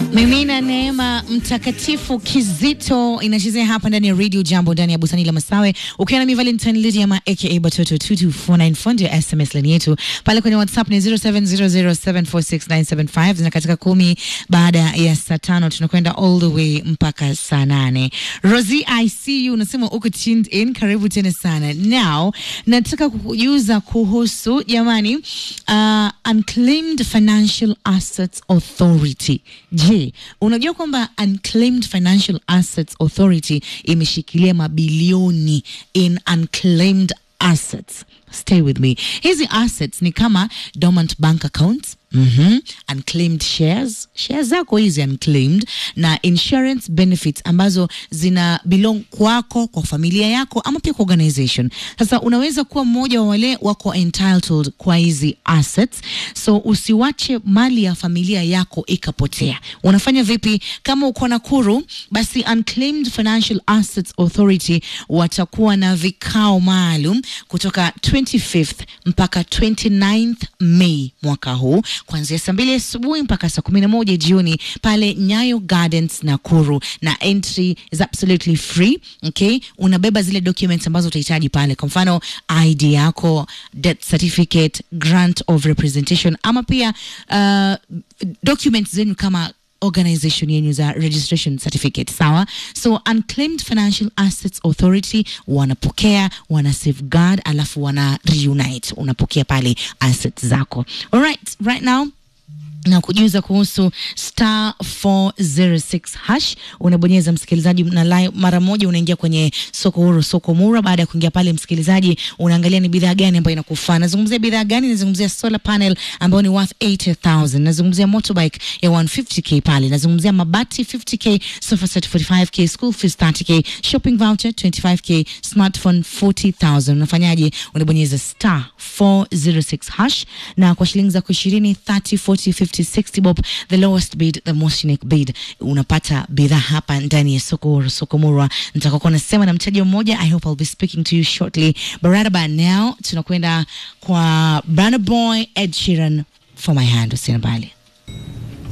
Mimina Neema Mtakatifu Kizito inachezea hapa ndani ya Radio Jambo ndani ya Bustani la Masawe, ukiwa na mi Valentine Lydia ma aka Batoto 22494 ndio SMS line yetu pale kwenye WhatsApp ni 0700746975 na katika kumi baada ya saa tano tunakwenda all the way mpaka saa nane. Rosie, I see you unasema uko tuned in, karibu tena sana. Now nataka kukujuza kuhusu jamani, uh, Unclaimed Financial Assets Authority. Je, unajua kwamba Unclaimed Financial Assets Authority imeshikilia mabilioni in unclaimed assets. Stay with me. Hizi assets ni kama dormant bank accounts Mm-hmm. Unclaimed shares shares zako hizi unclaimed na insurance benefits ambazo zina belong kwako kwa familia yako ama pia kwa organization. Sasa unaweza kuwa mmoja wa wale wako entitled kwa hizi assets, so usiwache mali ya familia yako ikapotea. Unafanya vipi? Kama uko Nakuru, basi Unclaimed Financial Assets Authority watakuwa na vikao maalum kutoka 25th mpaka 29th May mwaka huu kuanzia saa mbili asubuhi mpaka saa kumi na moja jioni pale Nyayo Gardens Nakuru, na entry is absolutely free. Okay, unabeba zile documents ambazo utahitaji pale, kwa mfano ID yako, death certificate, grant of representation, ama pia uh, documents zenu kama organization yenyu za registration certificate sawa. So Unclaimed Financial Assets Authority wanapokea, wana safeguard, alafu wana reunite, unapokea pale assets zako. Alright, right now na kujuza kuhusu star 406 hash unabonyeza msikilizaji, na live mara moja unaingia kwenye soko huru, soko mura. Baada ya kuingia pale, msikilizaji, unaangalia ni bidhaa gani ambayo inakufaa. Nazungumzia bidhaa gani? Nazungumzia solar panel ambayo ni worth 80000 nazungumzia motorbike ya 150k pale, nazungumzia mabati 50k, sofa set 45k, school fees 30k, shopping voucher 25k, smartphone 40000 Unafanyaje? Unabonyeza star 406 hash na kwa shilingi zako 20 30 40 50 60 bob, the lowest bid, the most unique bid, unapata bidhaa hapa ndani ya soko soko murwa. Nitakuwa nasema na mteja mmoja. I hope I'll be speaking to you shortly, but right about now tunakwenda kwa Burna Boy, Ed Sheeran, for my hand. Usiende mbali.